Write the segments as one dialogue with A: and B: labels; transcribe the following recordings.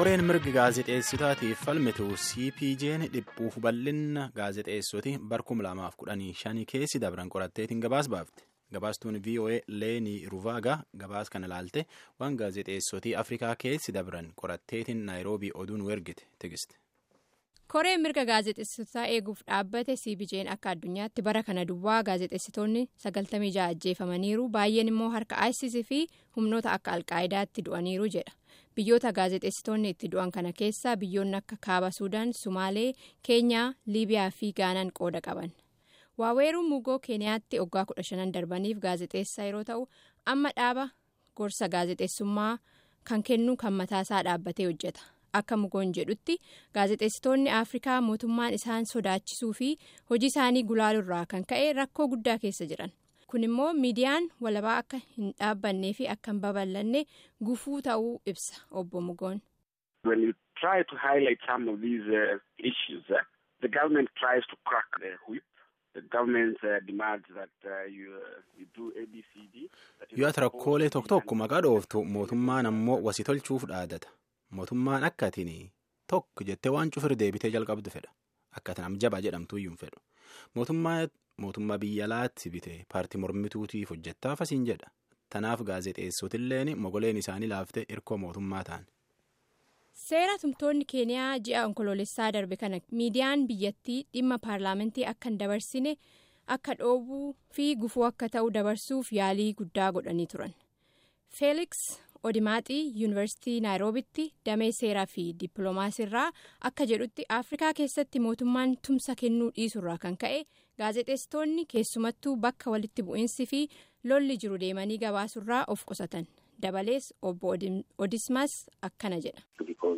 A: koreen mirga gaazexeessitaatiif falmitu cpj'n dhiphuuf bal'inna gaazexeessoti barkum lamaaf kudhanii shanii keessi dabran qoratteetiin gabaas baafte gabaastuun voa leenii ruvaagaa gabaas kana laalte waan gaazexeessotii afrikaa keessi dabran qoratteetiin naayiroobii oduun ergite tigiste.
B: koreen mirga gaazexeessitotaa eeguuf dhaabbate cpj'n akka addunyaatti bara kana duwwaa gaazexeessitoonni 96 ajjeefamaniiru baay'een immoo harka isis fi humnoota akka alqaa'idaatti du'aniiru jedha biyyoota gaazexeessitoonni itti du'an kana keessaa biyyoonni akka kaaba suudaan sumaalee keenyaa liibiyaa fi gaanaan qooda qaban waaweeruu mugoo keeniyaatti waggaa 15 darbaniif gaazexeessaa yeroo ta'u amma dhaaba gorsa gaazexeessummaa kan kennu kan mataasaa dhaabbatee hojjeta. akka mugoon jedhutti gaazexeessitoonni afrikaa mootummaan isaan sodaachisuu fi hojii isaanii gulaaluurraa kan ka'e rakkoo guddaa keessa jiran kun immoo miidiyaan walabaa akka hin dhaabbannee fi akka hin babal'anne gufuu ta'uu ibsa obbo mugoon.
C: When you try to highlight some of these uh, issues, uh, the government tries to crack the whip. The government uh, demands that uh, you, uh, you do ABCD.
A: yoo ati rakkoolee tokko tokko maqaa dhooftu mootummaan ammoo wasii tolchuuf dhaadata. mootummaan akka atiin tokko jettee waan cufir deebitee jalqabdu fedha akka atiin amjabaa jedhamtu iyyuu hin fedhu mootummaa biyya alaatti bitee paartii mormituutiif hojjettaaf asiin jedha tanaaf gaazexeessotilleen mogoleen isaanii laaftee hirkoo mootummaa ta'an.
B: seera tumtoonni keeniyaa ji'a onkoloolessaa darbe kana miidiyaan biyyattii dhimma paarlaamantii akka hin dabarsine akka dhoobuu fi gufuu akka ta'u dabarsuuf yaalii guddaa godhanii turan feeliks. odimaaxii yuunivarsiitii naayiroobitti damee seeraa fi dippiloomaasiirraa akka jedhutti afrikaa keessatti mootummaan tumsa kennuu dhiisurraa kan ka'e gaazexeessitoonni keessumattuu bakka walitti bu'iinsi fi lolli jiru deemanii gabaasurraa of qusatan dabalees obbo odismas akkana jedha.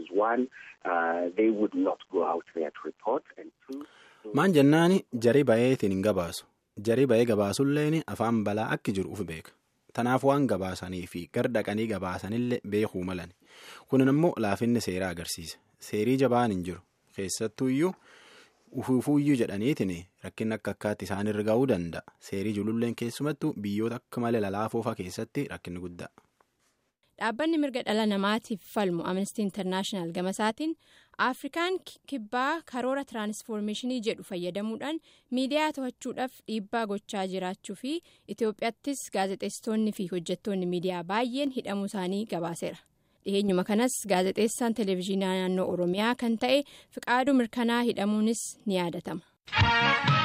A: maan jennaani jarii bayeetiin hin gabaasu jarii bayee gabaasulleen afaan balaa akki jiru uf beeka. tanaaf waan gabaasanii fi gar dhaqanii gabaasanillee beekuu malan kunin immoo laafinni seeraa agarsiisa seerii jabaan hin jiru keessattuu iyyuu ufuufuuyyuu jedhaniitiin rakkinni akka akkaatti isaan irra ga'uu danda'a seerii jululleen keessumattuu biyyoota akka malee lalaafoofaa keessatti rakkinni guddaa.
B: dhaabbanni mirga dhala namaatiif falmu amnestii intarnaashinaal gamasaatiin afrikaan kibbaa karoora tiraansfoormeeshinii jedhu fayyadamuudhaan miidiyaa to'achuudhaaf dhiibbaa gochaa jiraachuu fi itiyoophiyaattis gaazexeessitoonni fi hojjettoonni miidiyaa baay'een hidhamuu isaanii gabaaseera dhiheenyuma kanas gaazexeessaan televezyiinaa naannoo oromiyaa kan ta'e fiqaaduu mirkanaa hidhamuunis ni yaadatama.